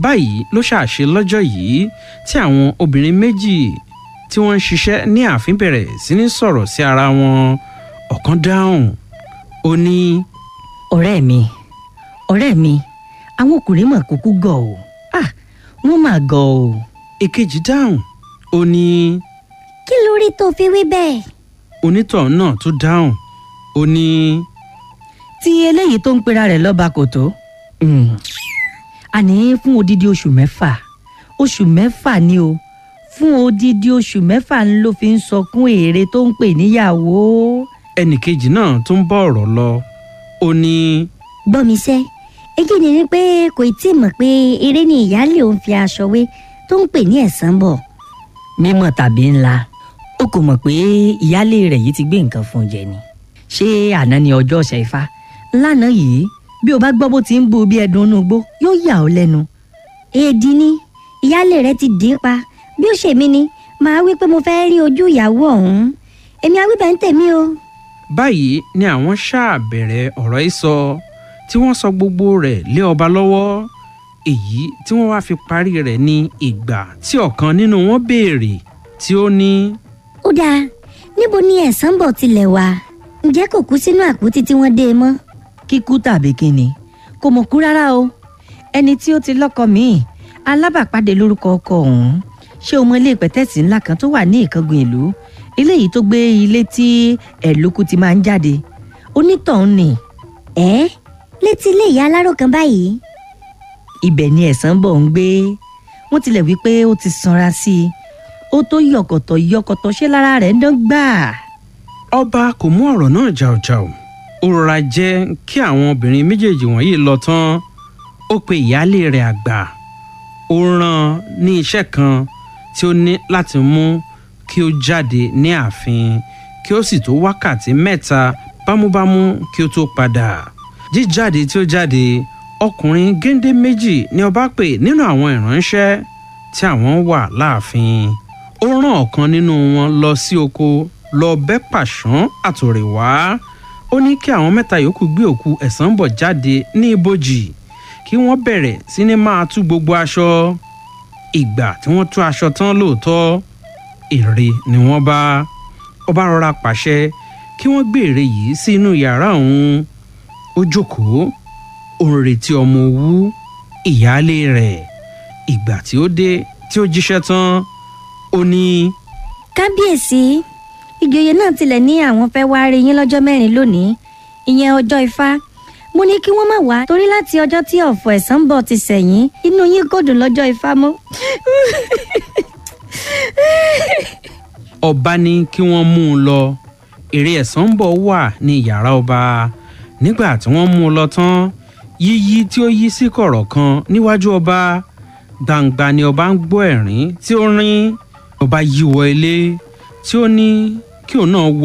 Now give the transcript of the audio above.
báyìí ló ṣàṣe lọ́jọ́ yìí tí àwọn obìnrin méjì tí wọ́n ń ṣiṣẹ́ ní ààfin bẹ̀rẹ̀ sí ní sọ̀rọ̀ sí ara wọn ọ̀kan dáhùn ó ní. ọ̀rẹ́ mi ọ̀rẹ́ mi àwọn ọkùnrin mà kúkú gọ̀ ọ́ ah wọ́n mà gọ̀ ọ́. èkejì dáhùn ó ní. kí ló rí tó fi wí bẹ́ẹ̀. onítọ̀ náà tún dáhùn ó ní. tí eléyìí tó ń pera rẹ̀ lọ́ba kò tó. àní fún odidi oṣù mẹ́fà oṣù mẹ́fà ni o fún odidi oṣù mẹ́fà ń ló fi ń sọkún èrè tó ń pè níyàwó. ẹnìkejì náà tún bọ́ ọ̀rọ̀ lọ ó ní. gbọ́ mi sẹ́ èyí ni wípé kò tí ì mọ̀ pé eré ni ìyáálé òun fi aṣọ wé tó ń pè ní ẹ̀sán bọ̀. mímọ̀ tàbí ńlá ó kò mọ̀ pé ìyáálé rẹ̀ yìí ti gbé nǹkan fún un jẹ ni ṣé àná ni ọjọ́ ọ̀sẹ̀ ifá lánàá yìí bí o bá gbọ́ bó ti ń bu bí ẹdun inú igbó yóò yà ọ́ lẹ́nu. èdè ni ìyáálé rẹ ti dín pa bí ó ṣe mí ni màá wí pé mo fẹ́ rí ojú ìyàwó ọ̀hún èmi àwíbẹ̀ ń tèmi o. báyìí ni àwọn ṣáà bẹ̀rẹ̀ ọ̀rọ̀ yìí sọ tí wọ́n sọ gbogbo rẹ̀ lé ọba lọ́wọ́ èyí tí wọ́n wá fi parí rẹ̀ ní ìgbà tí ọ̀kan nínú wọn béèrè tí ó ní. ó dáa níbo ni ẹ̀sán bọ̀ tilẹ̀ wà ǹjẹ́ kò kú sínú àpótí tí wọ́n dé e mọ́. kíkú tàbí kíni kò mọ̀ kú rárá o ẹni tí ó ti lọ́kọ míì alábàpàdé lórúkọ ọkọ ọ̀hún ṣé o mọ ilé pẹ̀tẹ́sì ńlá kan tó wà ní ìkángun ìlú eléyìí tó gbé ilé tí ẹ̀lókù ti máa ń jáde onítọ̀hún ni. ẹ létí ilé ìyá aláró kan báyìí. ibẹ̀ ni ẹ̀sán bọ̀ ń gbé wọ́n tilẹ̀ wí pé ó ti sanra sí i ó tó yọ̀kọ̀tọ̀ yọ̀kọ̀tọ̀ ṣé lára rẹ̀ ń dán gbáà. ọba kò mú ọ̀rọ̀ náà jàùjàù ó rọra jẹ́ kí àwọn obìnrin méjèèjì wọ̀nyí lọ tán ó pe ìyáálé rẹ̀ àgbà ó rán ní iṣẹ́ kan tí ó ní láti mú kí ó jáde ní ààfin kí ó sì tó wákàtí mẹ́ta bámúbámú kí ó tó padà jíjáde tí ó jáde ọkùnrin géńdé méjì ni ọba pè nínú àwọn ìránṣẹ́ tí àwọn wà láàfin ó rán ọ̀kan nínú wọn lọ sí oko lọ bẹ́ pàṣán àtòrè wá ó ní kí àwọn mẹ́ta yòókù gbé òkú ẹ̀sán bọ̀ jáde ní ibojì kí wọ́n bẹ̀rẹ̀ sí ní máa tú gbogbo aṣọ ìgbà tí wọ́n tú aṣọ tán lóòótọ́ ère ni wọ́n bá ọba rọra pàṣẹ kí wọ́n gbé ère yìí sí inú yàrá òun ó jókòó ó ń retí ọmọ owú ìyáálé rẹ̀ ìgbà tí ó dé tí ó jíṣẹ́ tán ó ní. kábíyèsí ìjòyè náà tilẹ̀ ní àwọn fẹ́ wá rí yín lọ́jọ́ mẹ́rin lónìí ìyẹn ọjọ́ ifá mo ní kí wọ́n má wá torí láti ọjọ́ tí ọ̀fọ̀ ẹ̀sán bọ̀ ti sẹ̀yìn inú yín kò dùn lọ́jọ́ ifá mọ́. ọba ní kí wọ́n mú un lọ ère ẹ̀sán bọ̀ wà ní yàrá ọba nígbà tí wọ́n mú un lọ tán yíyí tí ó yí sí kọ̀rọ̀ kan níwájú ọba gbangba ni ọba ń gbọ́ ẹ̀rín tí ó rín ọba yíwọ ilé tí ó ní kí òun náà wọ